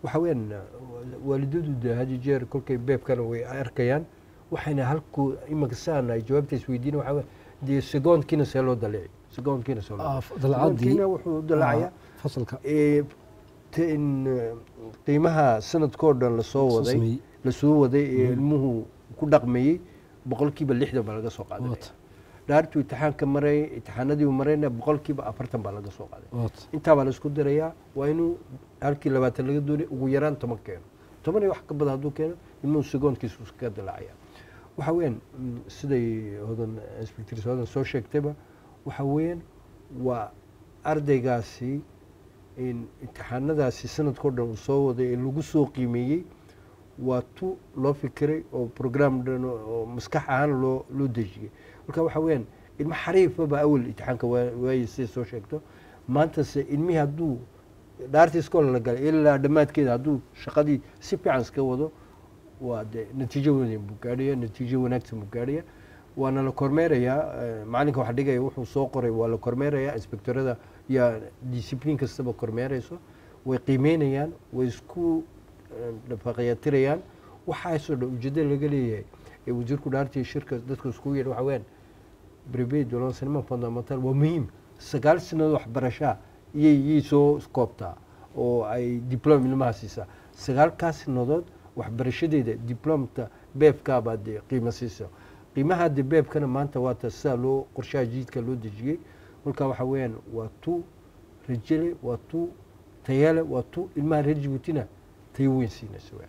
waxa weeyaan waalidadu de had iyo jeer kolkay beebkana way arkayaan waxayna halku imanka saan ay jawaabta isweydiina waxa weeye dee segoondkiina see loo dalici segoondkiina see loo Ah, dalici dalacadii segoondkiina wuxuu dalacayaa fasalka ee, te- in, eh, qiimaha sanadkoo dhan lasoo soo waday sameeyey. lasoo waday ee ilmuhu ku dhaqmayey boqolkiiba lixdan baa laga soo qaadanaya Waat. dhaartuu imtixaanka maray imtixaanadii uu marayna boqolkiiba afartan baa laga soo qaaday Waat. intaa baa la isku dirayaa waa inuu halkii labaatan laga doonay ugu yaraan toban keeno toban iyo wax ka badan hadduu keeno ilmuhu segoondkiisu iska dilacaya waxa weeyaan mm, siday hodan inspectors hodan soo sheegtayba waxa weeyaan waa ardaygaasi in imtixaanadaasi sanadkao dhan uu soo waday ee lagu soo qiimeeyey waa tu loo fikiray oo program dhan oo oo maskax ahaan loo loo dejiyey marka waxa weeyaan ilmo xariifaba awal imtixaanka waa- waayey siday soo sheegto maantase ilmihii hadduu dhaartii iskoola la galay ilaa dhammaadkeeda hadduu shaqadii si fiican iska wado waa de natiijo wanaagsan buu gaadhaya natiijo wanaagsan buu gaadhaya waana la kormeerayaa eh, macalinka wax dhigaya wuxuu soo qoray waa la kormeerayaa inspectorada yaa discipline kastaba kormeerayso way qiimeynayaan way isku eh, dhafaqyatirayaan waxaasoo dhan ujeedada laga leeyahay ee wasiirku dhaartii shirka dadka iskugu yeedha waxa weeyaan brevet de l'enseignement fondamental waa muhiim sagaal sanadood waxbarashaa iyay iyay soo koobtaa oo ay diplom ilmaha siisaa sagaalkaas sanadood waxbarashadeeda diplomta beebkaabaa dee qiimo siisa qiimaha de beebkana maanta waata sidaa loo qorshaha jiidka loo dejiyey kolka waxa weeyaan waa tu rajele waa tu tayale waa tu ilmaha reer jibuutina tayo weyn siinaysa weeyaan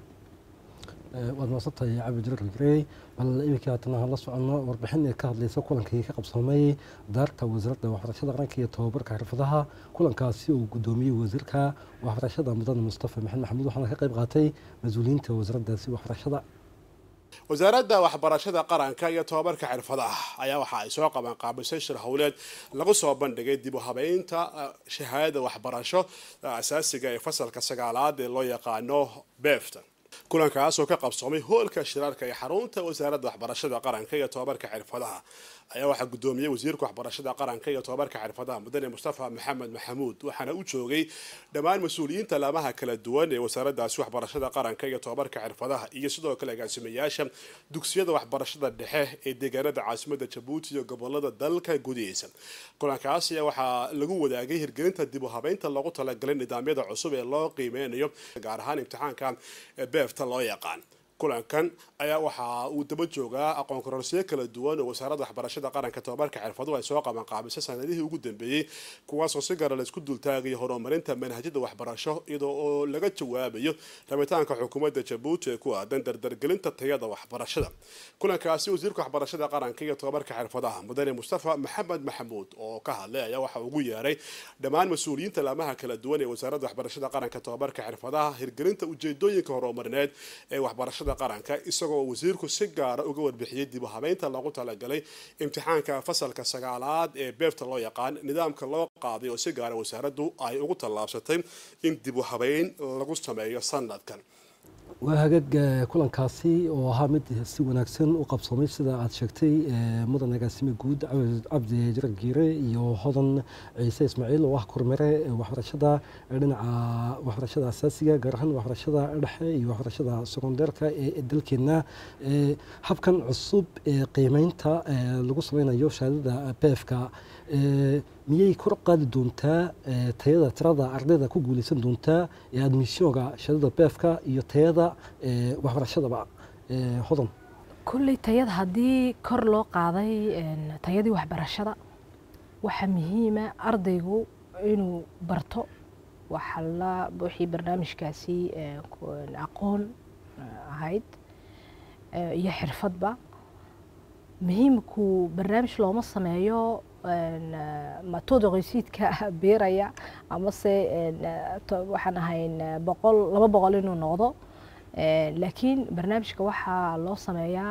Eh, waad mahadsantahay cabdi jirar grey bal iminka haatana hala soconno warbixin ee ka hadlaysa kulankii ka qabsoomay daarta wasaaradda waxbarashada qaranka iyo tobabarka xirfadaha kulankaasi uu gudoomiyey wasiirka waxbarashada mudane mustafa maxamed maxamuud waxaana ka qayb qaatay mas-uuliyiinta wasaaraddaasi waxbarashada wasaaradda waxbarashada qaranka iyo tobabarka xirfadaha ayaa waxa ay soo qabaan qaabisay shir howleed lagu soo bandhigay dib u habeynta eh, shahaadada waxbarasho eh, asaasiga ee fasalka sagaalaad ee loo yaqaano beefta kulankaas oo ka qabsoomay hoolka shirarka ee xarunta wasaaradda waxbarashada qaranka iyo tobabarka xirfadaha ayaa waxaa gudoomiyey wasiirka waxbarashada qaranka iyo tobabarka xirfadaha mudane mustafa maxamed maxamuud waxaana u joogay dhammaan mas-uuliyiinta laamaha kala duwan ee wasaaraddaasi waxbarashada qaranka iyo tobabarka xirfadaha iyo sidoo kale agaasimayaasha dugsiyada waxbarashada dhexe ee deegaanada caasimada jabuuti iyo gobolada dalka gudihiisa kulankaas ayaa waxaa lagu wadaagay hirgelinta dib u habeynta loogu talagalay nidaamyada cusub ee loo qiimeynayo gaar ahaan imtixaanka beefta loo yaqaan kulankan ayaa waxa uu daba joogaa aqoon kororsiyo kala duwan oo wasaaradda waxbarashada qaranka tobabarka xirfaduhu ay soo qaban qaabisay sanadihii ugu dambeeyey kuwaasoo si gaara laisku dultaagayo horumarinta manhajyada waxbarasho iyadoo oo laga jawaabayo rabitaanka xukuumadda jabuuti ee ku aadan dardargelinta tayada waxbarashada kulankaasi wasiirka waxbarashada qaranka iyo tobabarka xirfadaha mudane mustafa maxamed maxamuud oo ka hadlay ayaa waxa ugu yeeray dhammaan mas-uuliyiinta laamaha kala duwan ee wasaaradda waxbarashada qaranka tobabarka xirfadaha hirgelinta ujeedooyinka horumarineed ee waxbarashada qaranka isagoo wasiirku si gaara uga warbixiyey dib u habeynta loogu talagalay imtixaanka fasalka sagaalaad ee beefta loo yaqaan nidaamka loo qaaday oo si gaara wasaaraddu ay ugu tallaabsatay in dib u habeyn lagu sameeyo sanadkan waa hagaag eh, kulankaasi oo ahaa mid si wanaagsan u qabsoomay sida aad sheegtay eh, mudan agaasime guud Cabdi- cabdi jirar giire iyo hodan ciise ismaaciil oo ah kormere eh, waxbarashada eh, dhinaca waxbarashada asaasiga gaar ahaan waxbarashada dhexe iyo waxbarashada sekondeerka ee ee dalkeena Eh, habkan cusub ee qiimeynta eh, lagu sameynayo shahaadada beefka eh, miyay kor u qaadi doontaa eh, tayada tirada ardayda ku guuleysan doontaa ee admissionka shahaadada beefka iyo tayada eh, waxbarashadaba Eh, hodan kulley tayada haddii kor loo qaaday een, tayadii waxbarashada waxaa muhiima ardaygu inuu barto waxa la wixii barnaamijkaasi ee, ku- aqoon eh, ahayd eh, iyo xirfadba muhiimku barnaamij looma sameeyo een, eh, matooda qoysiidka beeraya amase een, eh, to- waxaan ahayn eh, boqol laba boqol inuu noqdo Eh, laakiin barnaamijka waxaa loo sameeyaa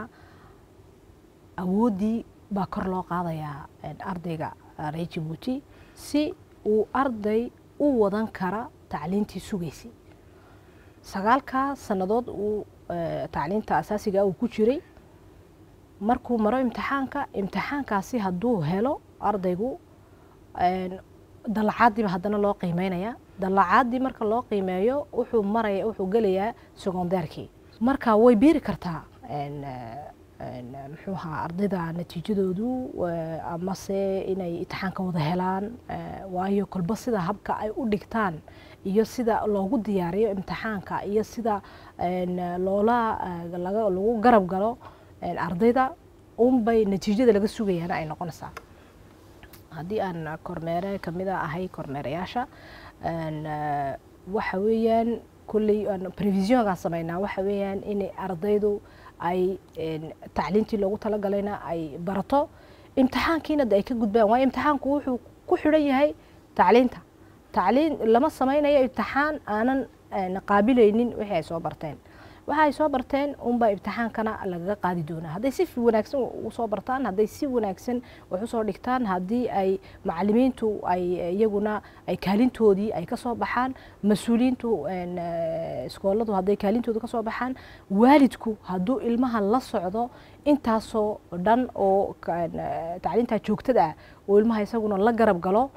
awooddii baa kor loo qaadayaa een, ardayga eh, reer jabuuti si uu arday u wadan kara tacliintii sugaysay sagaalkaa sannadood uu eh, tacliinta asaasiga uu ku jiray markuu maro imtixaanka imtixaankaasi hadduu helo ardaygu een, dalacaadiiba haddana loo qiimeynaya dalacaadii marka loo qiimeeyo wuxuu maraya wuxuu gelayaa secondaarkii marka way biiri kartaa een, eh, een, eh, muxuu ahaa ardayda natiijadoodu eh, amase inay imtixaanka wada helaan eh, waayo kolba sida habka ay u dhigtaan iyo sida loogu diyaariyo imtixaanka iyo sida een, eh, loola eh, laga- lagu garab galo een, ardayda unbay natiijada laga sugayaana ay noqonaysaa haddii aan kormeere kamida ahay kormeerayaasha een, eh, waxa weeyaan kulley aan previsionkaan sameynaa waxa weeyaan in ardaydu ay een, tacliintii loogu talagalayna ay barato imtixaankiina de ay ka gudbaan waayo imtixaanku wuxuu ku xidhan yahay tacliinta tacliin lama sameynayo imtixaan aanan een, qaabilaynin wixii ay soo barteen waxa ay soo barteen unbaa imtixaankana lagaga qaadi doonaa hadday si wanaagsan u soo bartaan hadday si wanaagsan wax usoo dhigtaan haddii ay macalimiintu ay iyaguna ay kaalintoodii ay kasoo baxaan mas-uuliyiintu een, eh, iskooladu hadday kaalintooda kasoo baxaan waalidku hadduu ilmaha la socdo intaasoo dhan oo ka- een, eh, tacliinta joogtada ah oo ilmaha isaguna la garab galo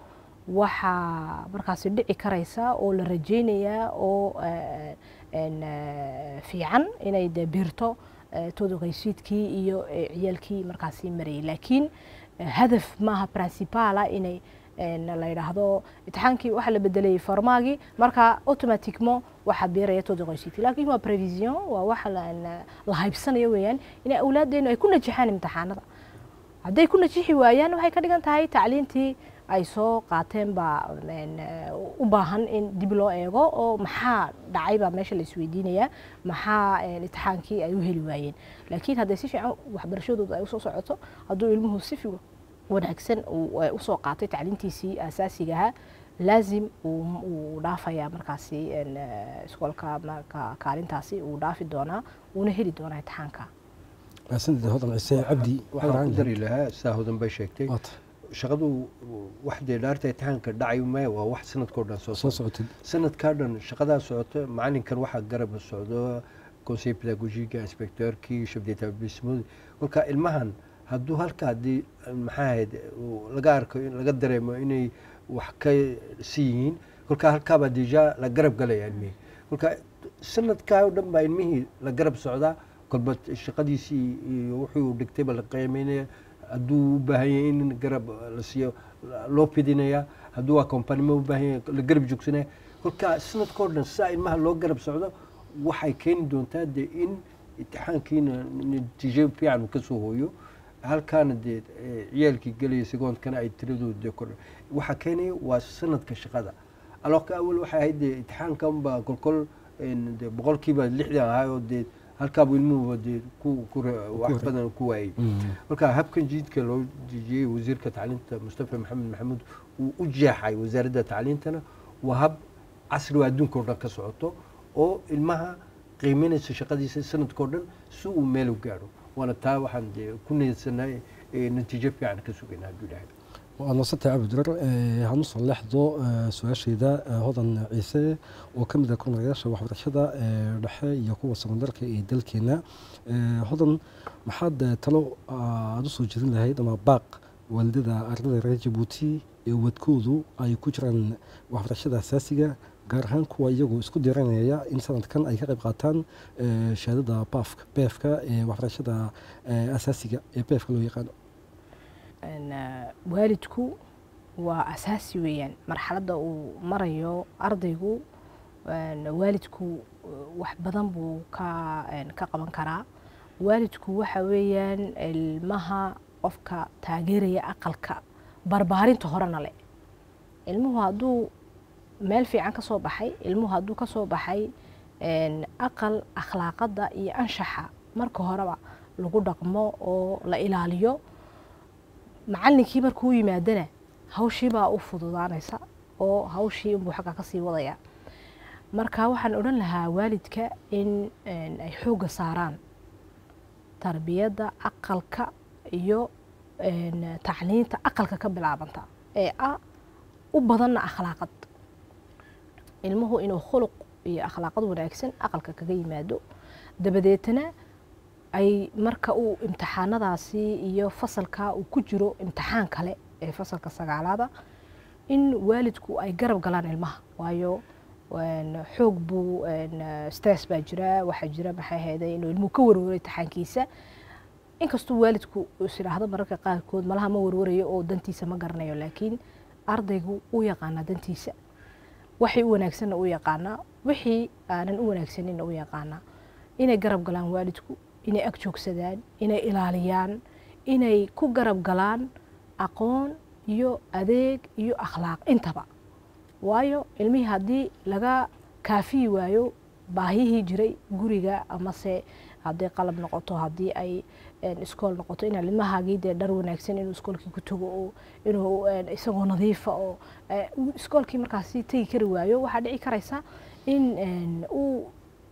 waxaa markaasi dhici karaysa oo la rajeynayaa oo eh, een, eh, fiican inay de biirto eh, todoqaysiidkii iyo eh, ciyaalkii markaasi marayay laakiin eh, hadaf maaha principala inay een, la yidhaahdo imtixaankii waxaa la bedelay farmaagii marka automatiquement waxaa biiraya todoqaysiidkii laakiin waa prevision waa waxa la la haybsanayo weeyaan inay awlaaddeenu ay ku najaxaan imtixaanada hadday ku najixi waayaan waxay ka dhigan tahay tacliintii ay soo qaateen baa een, eh, u baahan in dib loo eego oo maxaa dhacay baa meesha la isweydiinayaa maxaa een, imtixaankii ay u heli waayeen laakiin hadday si fiican waxbarashadooda ay usoo socoto hadduu ilmuhu si fi wanaagsan uu eh, usoo qaatay tacliintiisii asaasiga ahaa laazim uu uu dhaafayaa markaasi een, eh, iskoolka marka kaalintaasi uu dhaafi doonaa uuna heli doonaa imtixaanka mahadsanid hodan ciise cabdi waxaan ku dari lahaa sidaa hodan bay sheegtay waata shaqadu wax dee dhaarta imtixaanka dhacay maya waa wax sanadkao dhan soo soo socda socotid sanadkaa dhan shaqadaa socota macalinkan waxaa garab socdo conseil pedagogiga inspecteurkii chef d'établissement kolka ilmahan hadduu halka haddii maxaa ahayd uu laga arko in laga dareemo inay wax ka si yihiin kolka halkaabaa deja la garab galaya ilmihii kolka sanadkaa oo dhan baa ilmihii la garab socdaa kolba shaqadiisii iyo wuxuu dhigtayba la qiimeynaya hadduu u baahan yahay in garab la siiyo loo fidinaya hadduu waa kompanimo u baahan yahay la garab joogsanaya kolka sanadkao dhan sidaa ilmaha loo garab socdo waxay keeni doontaa dee in imtixaankiina natiijo fiican uu kasoo hooyo halkaana dee eh, ciyaalkii gelaya segoondkana ay tiradooda dee kordha waxaa keenaya waa sanadka shaqada alooka awal waxay ahayd dee imtixaankan baa kolkol een, dee boqolkiiba lixdan ahaa oo dee halkaabuu ilmuhuba dee ku ku re- wax badan ku waayey marka habkan jiidka loo dejiyey wasiirka tacliinta mustafa maxamed maxamuud uu u jeexay wasaaradda tacliintana waa hab casri oo adduunka oo dhan ka socoto oo ilmaha qiimeynaysa shaqadiisa sanadkao dhan si uu meel u gaadho waana taa waxaan dee ku niyadsanay natiijo fiican ka sugayna hadduu ilaahay waad noosantay cabdidirar hanu soo leexdo eh, su-aashayda eh, hodan ciise oo ka mid ah kormeerayaasha waxbarashada eh, dhexe iyo kuwa sekondarka ee dalkeena Eh, hodan maxaad eh, talo aada usoo jeedin lahayd ama baaq waalidada ardayda reer jabuuti ee wadkoodu ay ku jiraan waxbarashada asaasiga gaar ahaan kuwa iyagu isku diranaya in sanadkan ay ka qayb qaataan eh, shahaadada baafka beefka ee waxbarashada eh, asaasiga ee beefka loo yaqaano een, eh, waalidku waa asaasi weeyaan marxaladda uu marayo ardaygu een, waalidku eh, wax badan buu ka een, ka qaban karaa waalidku waxa weeyaan ilmaha qofka taageeraya aqalka barbaarinta horena le ilmuhu hadduu meel fiican ka soo baxay ilmuhu hadduu ka soo baxay een, aqal akhlaaqadda iyo anshaxa marka horeba lagu dhaqmo oo la ilaaliyo macallinkii markuu yimaadana hawshii baa u fududaanaysa oo hawshii unbuu xagga ka sii wadaya marka waxaan odhan lahaa waalidka in een, ay xoogga saaraan tarbiyadda aqalka iyo een, tacliinta aqalka ka bilaabanta ee ah u badanna akhlaaqad ilmuhu inuu khuluq iyo akhlaaqad wanaagsan aqalka kaga yimaado dabadeetana ay marka uu imtixaanadaasi iyo fasalka uu ku jiro imtixaan kale ee fasalka sagaalaada in waalidku ay garab galaan ilmaha waayo een, xoog buu een, eh, stress baa jira waxaa jira maxay ahayday inuu ilmuhu ka warwaray taxaankiisa inkastuu waalidku is idhaahdo mararka qaarkood malaha ma warwarayo oo dantiisa ma garanayo laakiin ardaygu u yaqaanaa dantiisa waxay u wanaagsanna u yaqaanaa wixii aanan u wanaagsaninna u yaqaanaa inay garab galaan waalidku inay ag joogsadaan inay ilaaliyaan inay ku garab galaan aqoon iyo adeeg iyo akhlaaq intaba waayo ilmihii haddii laga kaafiyi waayo baahiyihii jiray guriga amase hadday qalab noqoto haddii ay een, iskool noqoto inaa ilmahaagii dee dhar wanaagsan inuu iskoolkii ku tago oo inuu een, isagoo nadiifa oo eh, uu iskoolkii markaasi tegi kari waayo waxaa dhici karaysa in een, uu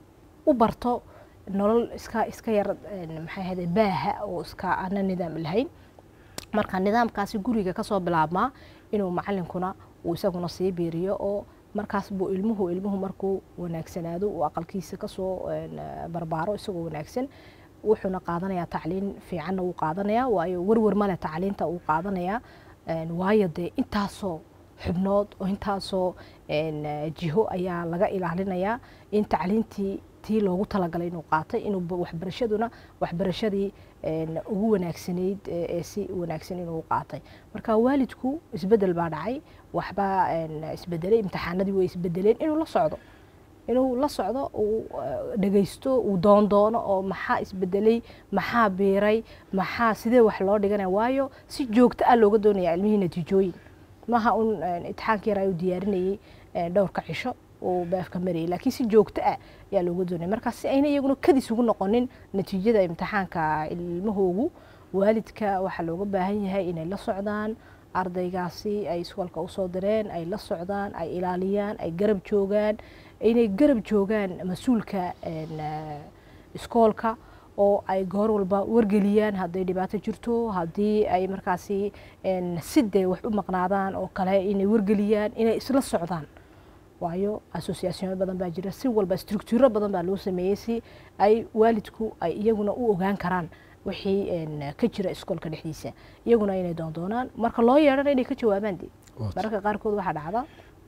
u barto nolol iska iska yar een, maxay ahayde baaha oo iska aana nidaam lahayn marka nidaamkaasi guriga kasoo bilaabmaa inuu macalinkuna uu isaguna sii biiriyo oo markaas buu ilmuhu ilmuhu markuu wanaagsanaado uu aqalkiisa kasoo een, barbaaro isagoo wanaagsan wuxuuna qaadanayaa tacliin fiicanna wuu qaadanayaa waayo werwer male tacliinta uu qaadanayaa een, waayo dee intaasoo xubnood oo intaasoo een, jiho ayaa laga ilaalinayaa in tacliintii tii loogu talagalay inuu qaatay inuu ba- waxbarashaduna waxbarashadii een, ugu wanaagsanayd ee ee si wanaagsan inuu qaatay marka waalidku isbedel baa dhacay waxbaa een, isbedelay imtixaanadii way isbedeleen inuu la socdo inuu la socdo uu eh, dhegaysto uu doondoono oo maxaa isbedelay maxaa biiray maxaa sidee wax loo dhiganaya waayo si joogto ah looga doonaya ilmihii natiijooyin maha un een, imtixaankii yar ayuu diyaarinayay een, dhowrka cisho uu beefka marayay laakiin si joogto ah ayaa looga doonaya marka si ayna iyaguna kadis ugu noqonin natiijada imtixaanka ilmahoogu waalidka waxaa looga baahan yahay inay la socdaan ardaygaasi ay iskoolka usoo direen ay la socdaan ay ilaaliyaan ay garab joogaan inay garab joogaan mas-uulka een, eh, iskoolka oo ay goor walba wargeliyaan hadday dhibaato jirto haddii ay markaasi een, sidee wax u maqnaadaan oo kale inay wargeliyaan inay isla socdaan waayo associationo badan baa jira si walba structuro badan baa loo sameeyey si ay waalidku ay iyaguna u ogaan karaan wixii een, ka jira iskoolka dhexdiisa iyaguna inay doondoonaan marka loo yeedhana inay ka jawaabaan de mararka qaarkood waxaa dhacda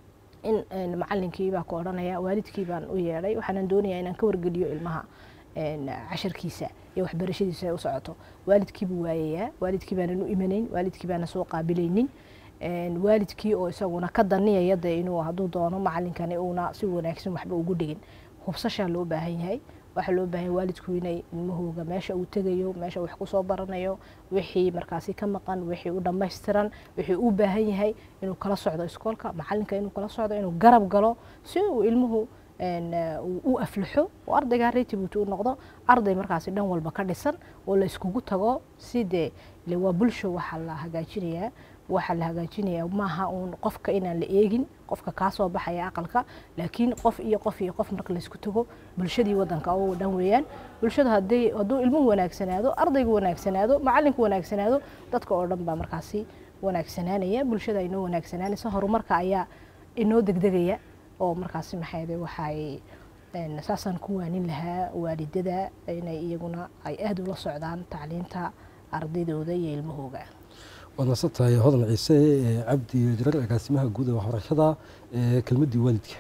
in een, macalinkii baa ku odhanaya waalidkii baan u yeedhay waxaanan doonayaa inaan ka wargeliyo ilmaha een, casharkiisa iyo waxbarashadiisa ay u socoto waalidkii buu waayayaa waalidkii baanan u imanayn waalidkii baana soo qaabilaynin een, waalidkii oo isaguna ka daniyaya dee inuu hadduu doono macalinkani uuna si wanaagsan waxba ugu dhigin hubsashaa loo baahan yahay waxaa loo baahan yahay waalidku inay ilmahooga meesha uu tegayo meesha wax kusoo baranayo wixii markaasi ka maqan wixii u dhammaystiran wixii u baahan yahay inuu kala socdo iskoolka macalinka inuu kala socdo inuu garab galo si uu ilmuhu een, eh, uu u aflaxo oo ardaygaa reetibuuti u noqdo arday markaasi dhan walba ka dhisan oo la iskugu tago si dee ile waa bulsho waxaa la hagaajinayaa waxaa la hagaajinayaa maaha uun qofka inaan la eegin qofka kaa soo baxaya aqalka laakiin qof iyo qof iyo qof marka laysku tago bulshadii wadanka oo dhan weeyaan bulshada haddii hadduu ilmuhu wanaagsanaado ardaygu wanaagsanaado macalinku wanaagsanaado dadka oo dhan baa markaasi wanaagsanaanaya bulshada inoo wanaagsanaanaysa horumarka ayaa inoo degdegaya oo markaasi maxay waxay een, saasaan ku waanin lahaa waalidada inay iyaguna ay aada ula socdaan tacliinta ardaydooda iyo ilmahooga waad nasan tahay hodan ciise ee cabdi jirar agaasimaha guud ee waxbarashada ee kelmaddii waalidka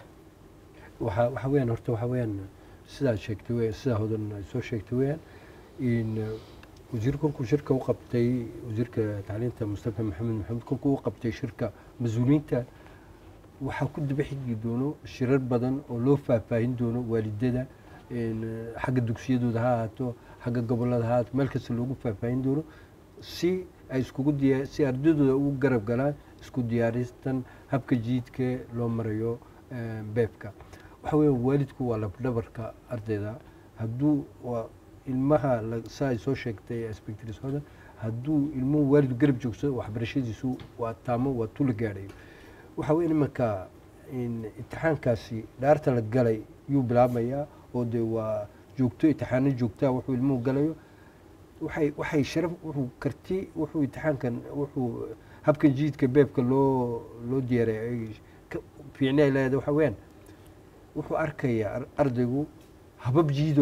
waxa waxa weeyaan horta waxa weeyaan sidaad sheegtay we sidaa hodan ay soo sheegtay weeyaan in eh, wasiir kolkuu shirka u qabtay wasiirka tacliinta mustafa maxamed maxamed kolkuu u qabtay shirka mas-uuliyiinta waxaa ku daba xigi doono shirar badan oo loo faahfaahin doono waalidada in, eh, xagga dugsiyadooda ha ahaato xagga gobolada ha ahaato meel kasta loogu faahfaahin doono si ay iskugu diya si ardaydooda ugu garab galaan isku diyaaristan habka jiidka loo marayo eh, beebka waxa weya waalidku waa labdhabarka ardayda hadduu waa ilmaha la- saa ay soo sheegtay spectris hodan hadduu ilmuhu waalid garab joogsado waxbarashadiisu waa taamo waa tula gaadhayo waxa weya imanka in imtixaankaasi dhaarta la galay yuu bilaabmayaa oo dee waa joogto imtixaano joogtaa wuxuu ilmuhu galayo waxay waxay sharaf wuxuu karti wuxuu imtixaankan wuxuu habkan jiidka beebka loo loo diyaaray ay ka fiicni ay leedahay waxa weeyaan wuxuu arkayaa ar- ardaygu habab jiidoo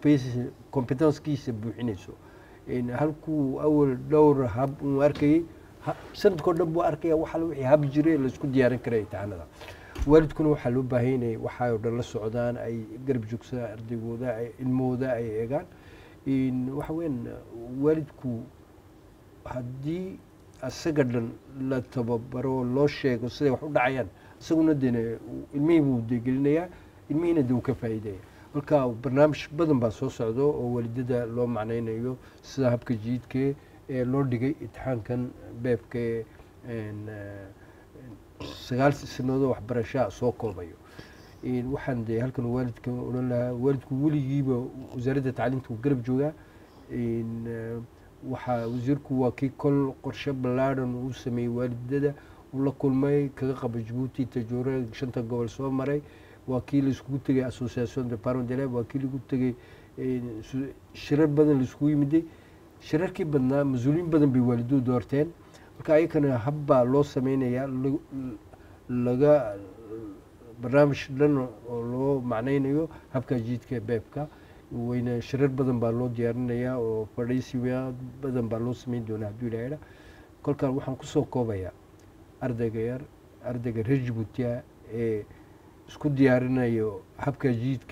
developation competencekiisa buuxinayso In halkuu awal dhowr hab uu arkayay Ha- sanadkoo dhan buu arkaya waxa la wixii habi jiray laisku diyaarin kara imtixaanada waalidkuna waxaa loo baahan inay waxaa oo dhan la socdaan ay garab joogsadaan ardaygooda ay ilmahooda ay eegaan In waxa weyan waalidku haddii asaga dhan la tababaro loo sheego siday wax u dhacayaan isaguna dene ilmihii buu degelinayaa ilmihiina de uu ka faa'iidaya marka barnaamij badan baa soo socdo oo waalidada loo macnaynayo sida habka jiidke ee loo dhigay imtixaankan beebka ee een, eh, sagaal sanadood waxbarashaa soo koobayo In waxaan de halkan waalidka odhan lahaa waalidku weligiiba wasaaradda tacliinta uu garab joogaa In, eh, waxaa wasiirku waa kii kol qorshe ballaadhan uu sameeyey waalidada uu la kulmay kaga qaba jabuuti tajoore shanta gobol soo maray waa kii laiskugu tegay association de parent d'élèves waa kii lagu tegay in, su- shirar badan laiskugu yimiday shirarkii badnaa mas-uuliyiin badan bay waaliduhu doorteen marka ayakana habbaa loo sameynayaa lagu- laga barnaamij dhan oo loo macnaynayo habka jiidka beebka wayna shirar badan baa loo diyaarinayaa oo fadhiisiya badan baa loo sameyn doonaa hadduu ilaahayna kolkaan waxaan kusoo koobayaa ardayga yar ardayga reer jabuutiya ee isku diyaarinayo habka jiidka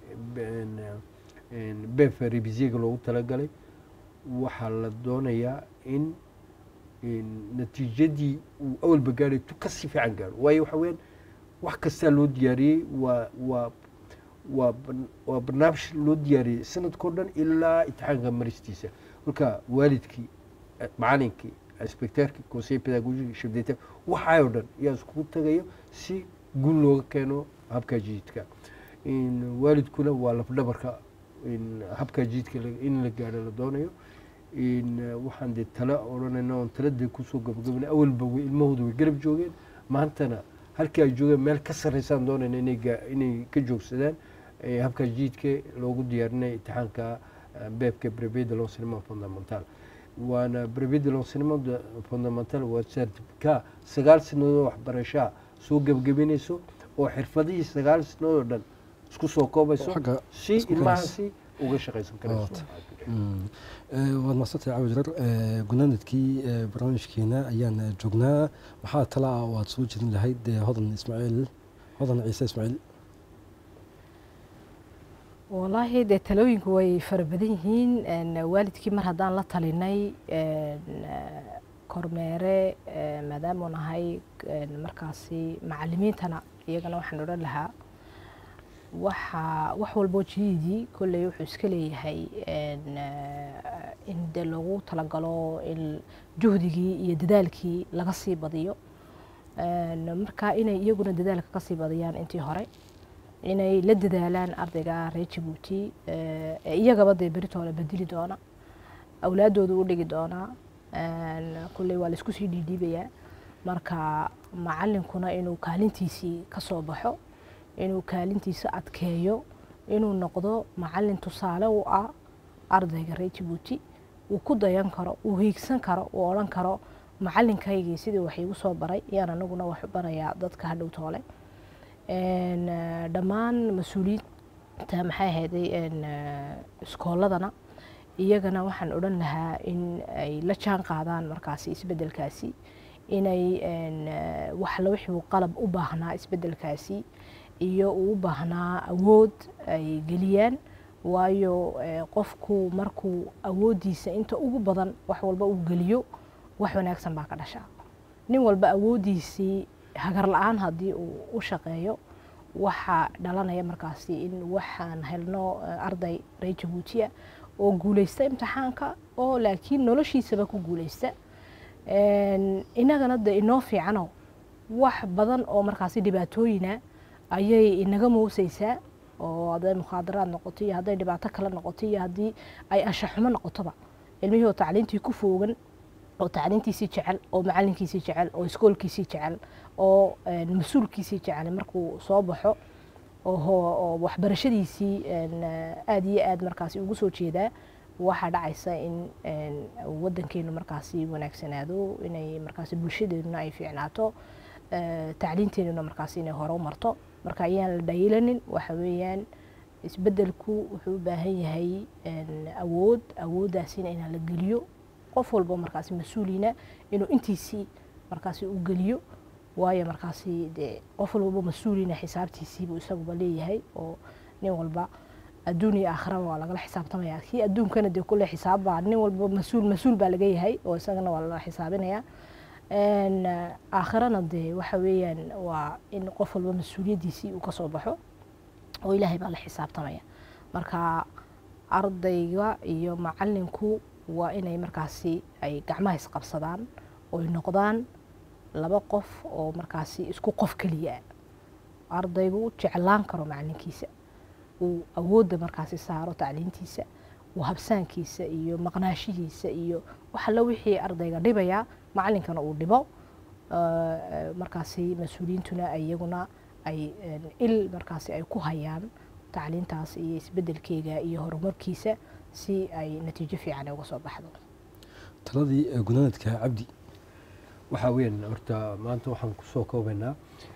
beebka rebisiyaga loogu talagalay waxaa la doonayaa in in natiijadii uu awalba gaadhay tu kasii fiican gaadho waayo waxa weyaan wax kastaa loo diyaariyey waa waa waa ban- waa barnaamij loo diyaariyey sanadkao dhan ilaa imtixaanka maristiisa marka waalidkii eh, macalinkii inspecteerkii conseil pedagogique chef d'état waxaa oo dhan yaa iskugu tagayo si guul looga keeno habka jiidka in waalidkuna waa lafdhabarka in habka jiidka la- in la gaadho la doonayo in eh, waxaan dee tala odhanayna oon taladee kusoo gabagabana awalba way ilmahooda way garab joogeen maantana halkii ay joogeen meel ka sarreysaan doonayna inay gaa- inay ka joogsadaan eh, habka jiidka loogu diyaarinaya imtixaanka eh, beebka brevet de l'enseignement fondamental waana brevet de l'enseignement de- fondamental waa certificat sagaal sanadood waxbarashaa soo gebagabenayso oo xirfadihii sagaal sanadood oo dhan isku soo koobayso Xagga si isku ilmahaasi uga shaqaysan karayso Waata. Mm. Eh, waad mahadsantay caawi jirar Eh, gunaanadkii eh, barnaamijkeena ayaan eh, joognaa maxaa tala ah oo aad soo jeedin lahayd eh, hodan ismaaciil hodan ciise ismaaciil wallaahi dee talooyinku way fara badan yihiin een, waalidkii mar haddaan la talinay een, eh, kormeere eh, maadaamuu nahay een, markaasi macalimiintana iyagana waxaan odhan lahaa waxa wax walboo jiidii kolley wuxuu iska leeyahay een, eh, in dee loogu talagalo in juhdigii iyo dadaalkii laga sii badiyo Een, marka inay iyaguna dadaalka kasii badiyaan intii hore inay la dadaalaan ardayga reer jabuuti eh, ee iyagaba dee beritooda bedeli doona awlaadooda u dhigi doona Een, kulley waa laisku sii dhiidhiibayaa marka macalinkuna inuu kaalintiisii ka soo baxo inuu kaalintiisa adkeeyo inuu noqdo macalin tusaale u ah ardayga reer jabuuti uu ku dayan karo uu hiigsan karo uu odhan karo macalinkaygii sidii wax iigu soo baray yaan anaguna wax barayaa dadka hadhow toole Een, eh, dhammaan mas-uuliyiinta maxay ahayday een, eh, iskooladana iyagana waxaan odhan lahaa in ay la jaan qaadaan markaasi isbedelkaasi inay een, eh, wax la wixii uu qalab u baahnaa isbedelkaasi iyo uu u baahnaa awood ay geliyaan waayo eh, qofku markuu awooddiisa inta ugu badan wax walba uu geliyo wax wanaagsan baa ka dhasha nin walba awooddiisii hagar la-aan haddii uu u shaqeeyo waxaa dhalanaya markaasi in waxaan helno eh, arday reer jabuutiya oo guuleysta imtixaanka oo laakiin noloshiisaba ku guuleysta Een, inagana de inoo fiicano wax badan oo markaasi dhibaatooyina ayay inaga mooseysaa oo hadday mukhaadaraad noqoto iyo hadday dhibaato kale noqoto iyo haddii ay anshaxumo noqotoba ilmihii oo tacliintii ku foogan oo tacliintiisii jecel oo macalinkiisii jecel oo iskoolkiisii jecel oo een, mas-uulkiisii jecel markuu soo baxo oo ho- oo waxbarashadiisii een, aad iyo aad markaasi ugu soo jeedaa waxaa dhacaysa in een, wadankeenu markaasi wanaagsanaado inay markaasi bulshadeeduna ay fiicnaato eh, tacliinteenuna markaasi inay hore u marto marka ayaan la dhayilanin waxa weeyaan isbedelku wuxuu u baahan yahay een, awood awooddaasina inaan la geliyo qof walba markaasi mas-uuliina inuu intiisii markaasi u geliyo waayo markaasi dee qof walbaba mas-uulina xisaabtiisiibuu isaguba leeyahay oo nin walba adduun iyo aakhiraba waa lagala xisaabtamaya kii adduunkana dee kule xisaabbaa nin walba mas-uul mas-uul baa laga yahay oo isagana waa lala xisaabinaya aakhirana dee waxa weeyaan waa in qof walba mas-uuliyaddiisii uu kasoo baxo oo ilaahay baa la xisaabtamaya marka ardayga iyo macalinku waa inay markaasi ay gacmaha isqabsadaan oy noqdaan laba qof oo markaasi isku qof keliya ardaygu jeclaan karo macalinkiisa uu awoodda markaasi saaro tacliintiisa uu habsaankiisa iyo maqnaashihiisa iyo waxalla wixii ardayga dhibaya macalinkana uu dhibo markaasi mas-uuliyiintuna iyaguna ay il markaasi ay ku hayaan tacliintaas iyo isbedelkeega iyo horumarkiisa si ay natiijo fiican uga soo baxdo taladii ee gunaanadka cabdi waxaa weyn horta maanta waxaan kusoo koobaynaa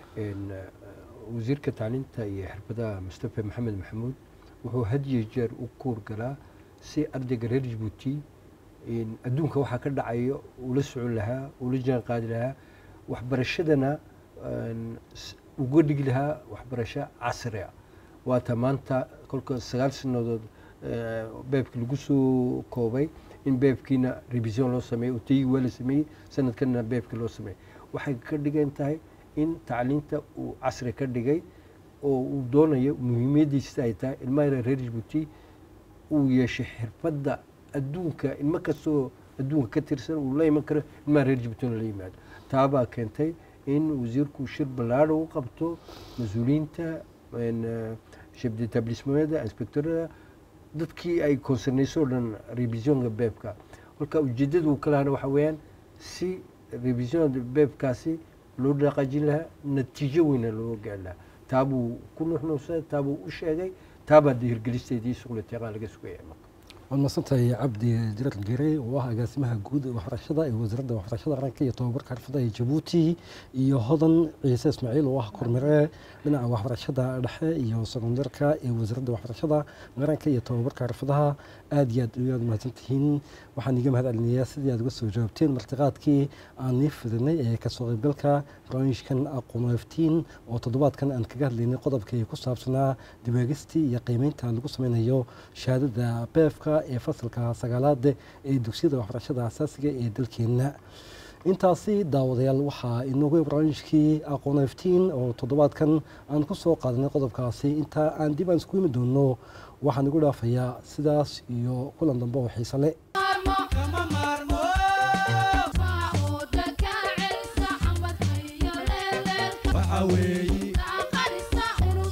wasiirka tacliinta iyo xirfadaha mustafa maxamed maxamuud wuxuu had iyo jeer u kuur galaa si ardayga reer jabuuti adduunka waxaa ka dhacayo ula socon lahaa ula jaan qaadi lahaa waxbarashadana uga dhigi lahaa waxbarasho casri ah waata maanta kolka sagaal sanadood beebki lagu soo koobay in beebkiina revision loo sameeyey utayigi waa la sameeyey sanadkanna beebki loo sameeyey waxay ka dhigan tahay in tacliinta uu casri ka dhigay oo uu doonayo muhiimadiisa ay tahay ilmaha reer jabuuti uu yeeshay xirfadda adduunka ilmo kastoo adduunka ka tirsan uu la iman karo ilmaha reer jabuutina la yimaado taabaa keentay in wasiirku shir ballaadha u qabto mas-uuliyiinta chef d'établissement inspectorada dadkii ay concernayso o dhan revisionka beebka kolka ujeedada uu ka lahana waxa weeyaan si revision beebkaasi loo dhaqaajin lahaa natiijo weyna loo gaari lahaa taabuu ku nuxnuuxsaday taabuu u sheegay taabaa de hirgelisteedii suqliteeqaa laga sugaya marka waad masantahay cabdi jirar gere oo ah agaasimaha guud ee waxbarashada ee wasaaradda waxbarashada qaranka iyo tobabarka xirfadaha ee jabuuti iyo hodan ciise ismaaciil oo ah kormire dhinaca waxbarashada dhexe iyo sekondarka ee wasaaradda waxbarashada qaranka iyo tobabarka xirfadaha aad iyo aad ayaad mahadsantihiin waxaan iga mahad celinayaa sidii aad uga soo jawaabteen martiqaadkii aan nii fidinay ee kasoo qaybgalka barnaamijkan aqoon iftiin oo toddobaadkan aan kaga hadlaynay qodobkii ku saabsanaa dibaagistii iyo qiimeynta lagu sameynayo shahaadada beefka ee fasalka sagaalaad ee dugsiyada waxbarashada asaasiga ee dalkeenna intaasi daawadayaal waxaa inoogu barnaamijkii aqoon iftiin oo toddobaadkan aan ku soo qaadanay qodobkaasi intaa aan dib aan isku imi doono waxaan igu dhaafayaa sidaas iyo kulan dambe oo xiise le